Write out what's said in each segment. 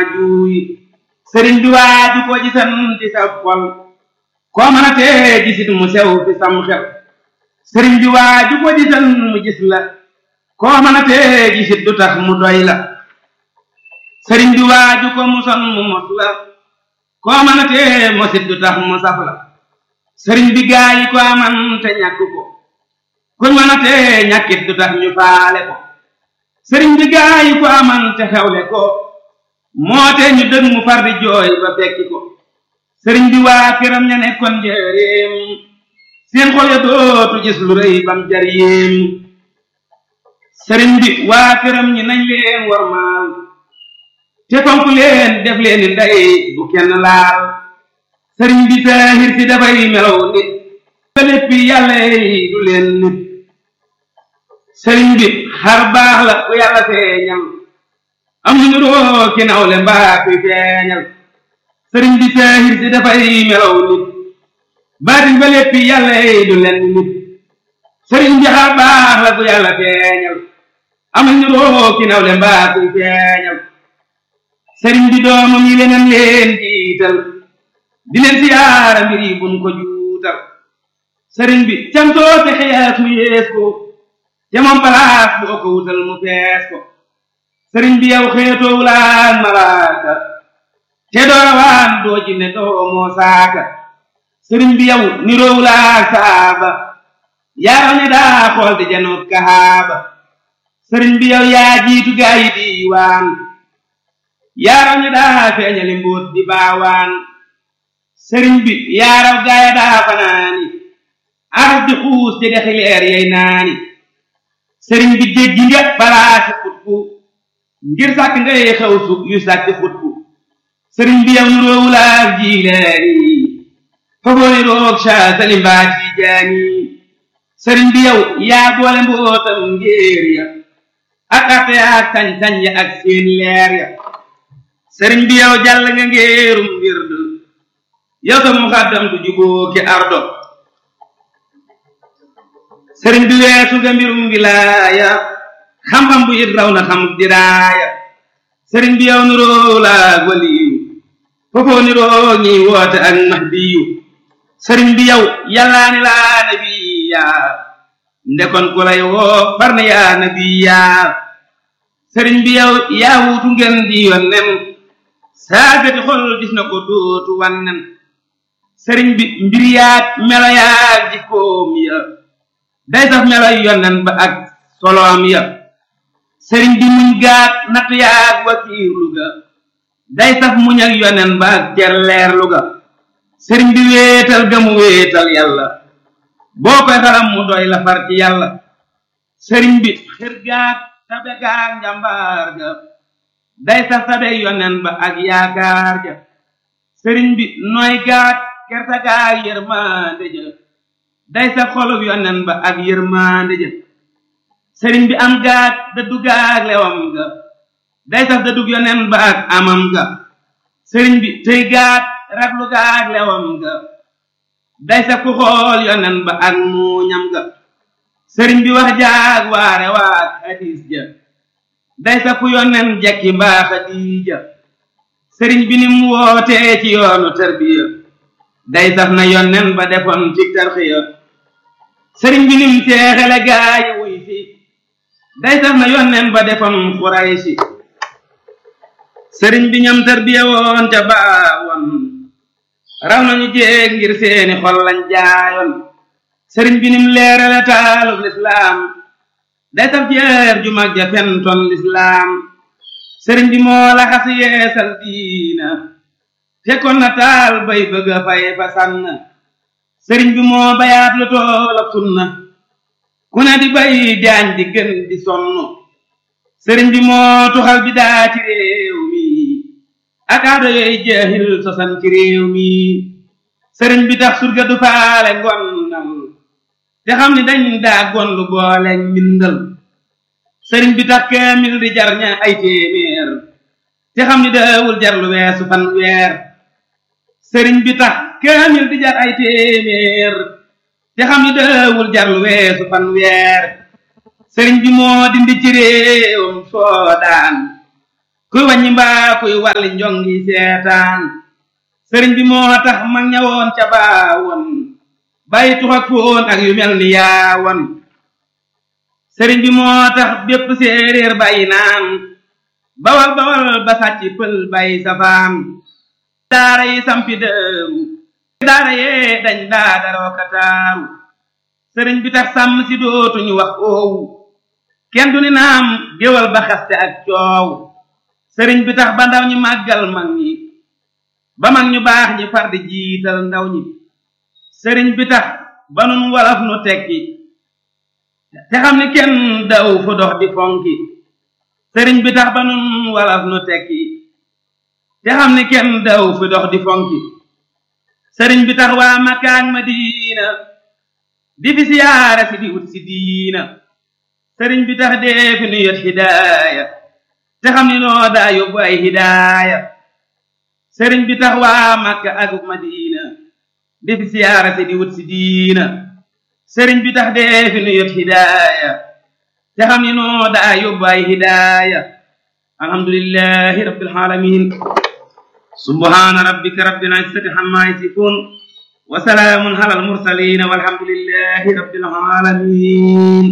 juuy sëriñ bi waaju ko gisan ci sa xol koo mën a tee gisit mu sew fi sam xel sëriñ bi waaju ko gisan mu gis la koo mën a tee gisit du tax mu doy la sëriñ bi waaju ko muson mu mos la koo mën a tee mosit du tax mu saf la sëriñ bi gaa yi ko aman te ñàkk ko kuñ mën a tee ñàkkit du tax ñu faale ko sëriñ bi gaa yi ko aman te xewle ko moo te ñu dëgg mu far di jooy ba fekki ko sëriñ bi waa këram ña nekkoon njëreem seen xol ya dootu gis lu rëy bam jar yéem sëriñ bi waa këram ñi nañ leen warmaal te fonk leen def leen ni ndey bu kenn laal sëriñ bi saahir si dafay melaw nit ba léppi yàlla yi du leen nit sëriñ bi xar baax la ku yàlla feeñal am ñu roo ki nawle mbaa kuy feeñal sëriñ bi saahir si dafay melaw nit baatin ba léppi yàlla yi du leen nit sëriñ bi xar baax la ku yàlla feeñal am ñu roo ki nawle mbaa kuy feeñal sëriñ bi doomam yi leneen leen jiital di leen siyaara mbir yi buñ ko juutal sëriñ bi cantoo te xeyaas mu yees ko te moom palaas boo ko wutal mu fees ko sëriñ bi yow xeetoo wulaan malaaka te doowaan doo jinne doo moo saaka sëriñ bi yow niroo wulaak saaba yaaraw ne daa xool di janoot kahaaba sëriñ bi yow yaa jiitu gaa yi diiwaan yaaraw ne daa feeñali mbóot di baawaan sëriñ bi yaaraw gaaya daa fanaani araf di xuus te dexi leer yey naani sëriñ bi jéggi nga balaasi xutbu ngir sàkk ngay xew su yu sàkk xutbu sëriñ bi yow nuroowulaak jiileeni fogooni roog ca salimbaat yi jaani sëriñ bi yow yaa boole mbootam ngéer ya ak arte ya ak sañ-sañ ya ak seen leer ya sëriñ bi yow jàll nga ngéerum wird yow sa muxaddam du juboo ki ardo sëriñ bi weesu nga mbirum wilaaya xam-xam bu it raw na xam diraaya sëriñ bi yow niroo laag waliyu foofoo niroo ñi woote ak mahdiyu sëriñ bi yow yàllaa ni laa nabiya ndekon ku lay woo far na yaa nabiya sëriñ bi yow yaa wuutu ngeen di yonnen saagati xol gis na ko dootu wannen sëriñ bi mbir yaag melo yaag jikkoom ya day saf melo yonnen ba ak soloom ya sëriñ bi muñ gaat natt yaag wakiirlu ga day saf muñ ak yonnen ba ak celleerlu ga sëriñ bi wéetal ga mu wéetal yàlla boo koy xaram mu doy la far ci yàlla sëriñ bi xër gaat tabe gaag njàmbaar ga day saf tabe yonnen ba ak yaakaar ja sëriñ bi nooy gaat kerta gaag yërmande ja day saf xolub yonnen ba ak yërmande ja sëriñ bi am gaat dëddu gaag lewam ga day saf dëddug yonnen ba ak amam ga sëriñ bi tëy gaat raglu gaag lewam ga day saf ku xool yonnen ba ak muuñam ga sëriñ bi wax jaag waare waag hadis ja day saf ku yonnen jekki mbaa xadiija sëriñ bi nim wootee ci yoonu tarbiya day saf na yonnen ba defoon ci tarxiya sëriñ bi nim teexele gaayi wuy fi day saf na yonnen ba defoon xuraysi sëriñ bi ñam tarbiya woon ca baawoon raw nañu jéeg ngir seeni xol lañ jaayoon sëriñ bi nim leerale taalub lislaam day saf jeer ju mag ja fentoon lislaam sëriñ bi moo la xas yeesal diina fekkoon na taal bay bëgg a fay fa sànn sëriñ bi moo bayaat lu toolab sunna ku ne di bay jaañ di gën di sonn sëriñ bi moo tuxal bi daa ci réew mi ak aado yooyu jeexil sosan ci réew mi sëriñ bi tax surga du faale ngonnal te xam ni dañ daa gondu boole mbindal sëriñ bi tax kaamil di jar ña ay téeméer te xam ni daawul jar lu weesu fan weer sëriñ bi tax kaamil di jar ay téeméer te xam ni daawul jar lu weesu fan weer sëriñ bi moo dindi ci réewam soodaan kuy wàññi mbaa kuy wàlli njongi seetaan sëriñ bi moo tax mag ñawoon ca baawoon bàyyi tux ak foon ak yu mel ni yaawoon sëriñ bi moo tax bépp séeréer bàyyi naan bawal bawal ba sàcc pël bàyyi safaan daara yi sampi dëru daara yee dañ daa daroo kataaru sëriñ bi tax sàmm si dootuñu wax oowu kenn du ni naam géwal ba xaste ak coow sëriñ bi tax ba ndaw ñi màggal mag ñi ba mag ñu baax ñi far di jiital ndaw ñi sëriñ bi tax ba nun walaf nu tekki te xam ni kenn daw fu dox di fonki sëriñ bi tax ba nun walaf nu tekki te xam ni kenn daw fu dox di fonki sëriñ bi tax waa Makka ak Madina di fi siyaara si di wut si diina sëriñ bi tax dee fi nu yot hidaaya te xam ni noo daa yóbbu ay hidaaya sëriñ bi tax waa Makka ak Madina di fi siyaara si di wut si diina sëriñ bi tax dee fi nu yot hidaaya te xam ni noo daa yóbbu ay hidaaya alhamdulillahi rabbil alamin subhana rabbika rabbil izzati amma yasifun wa salaamun ala al mursalin walhamdulillahi rabbil alamin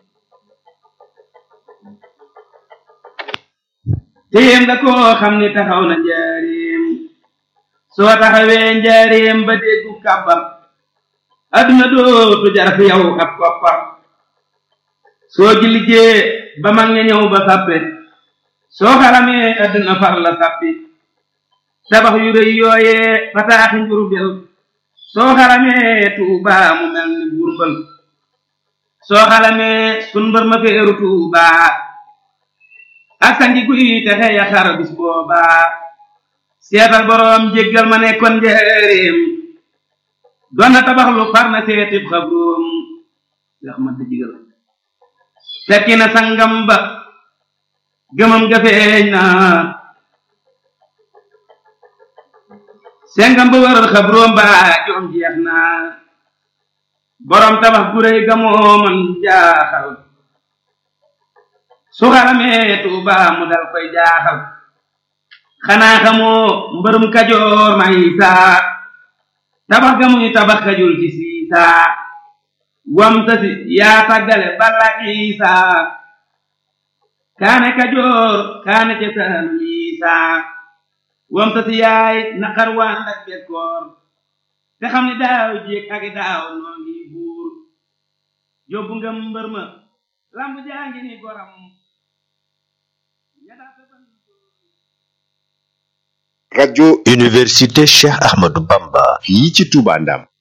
téem nga koo xam ni taxaw na njaareem soo taxawee njaareem ba déggu kàbbar adduna dootu jar fi yow ab koppar soo jilijee ba mag ña ñëw ba sàppe soo xaramee adduna far la sàppi tabax yu rëy yooyee fataaxi njurbel soo xaramee tuubaa mu mel ni burbal soo xalamee sun mbër ma feeru tuubaa ak sangi guy texe ya xar bis boobaa seetal boroom jéggal ma nekkoon njëreem doon na tabax lu far na seetib xabroom yax ma jigal fekki na sangam ba gëmam ga feeñ na sengam ba wër xabroom ba joom jeex na boroom tabax gu réy ga moo man jaaxal su xaramee tuuba mu dal koy jaaxal xanaa xamoo mbërum kajoor may saa tabax ga muy tabax kajul ci siisaa wam tasi yaa tàggale balla isaa kaane kajoor kaane ca saan isaa wam tasi yaay naqar waan ak bekkoor te xam ni daaw jéeg ak daaw noo ngi buur yóbbu nga mbër ma lamb jaa ngi ni goram rajo université Cheikh Ahmadou Bamba fii ci Touba Ndam